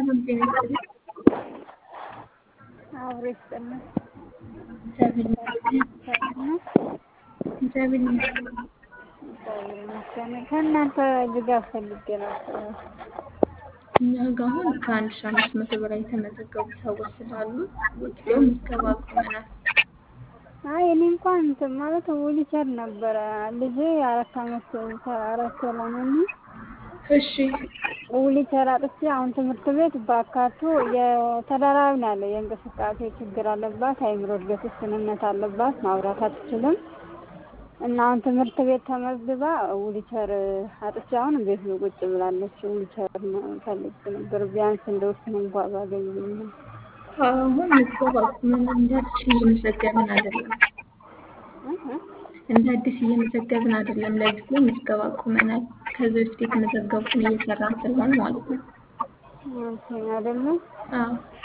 ሰላም ጤና ይስጥልኝ። አብሮ ይስጥልን። እግዚአብሔር ይመስገን። ሰላም ነው? እግዚአብሔር ይመስገን። እግዚአብሔር ይመስገን። ከእናንተ ድጋፍ ፈልጌ ነበር። እኛ ጋር አሁን ከአንድ ሺህ አምስት መቶ በላይ የተመዘገቡ ሰዎች ስላሉ ወጥተው ምዝገባ አቁመናል። አይ እኔ እንኳን እንትን ማለት ዊልቸር ነበረ ልጄ አራት አመት አራት ለመሆኑ እሺ ዊልቸር አጥቼ አሁን ትምህርት ቤት በአካቱ የተደራቢ ነው ያለው። የእንቅስቃሴ ችግር አለባት፣ አይምሮ እድገት ውስንነት አለባት፣ ማውራት አትችልም እና አሁን ትምህርት ቤት ተመዝግባ ዊልቸር አጥቼ አሁን ቤት ነው ቁጭ ብላለች። ዊልቸር ፈልግ ነበር ቢያንስ እንደ ውስን እንኳ ባገኝ ነው። አሁን ምዝገባ አቁመናል። እንደ አዲስ እየመዘገብን አይደለም። እንደ አዲስ እየመዘገብን አይደለም። ለጊዜው ምዝገባ አቁመናል። ከዚህ በፊት የተመዘገቡትን እየሰራን ስለሆነ ማለት ነው። አይደለም አዎ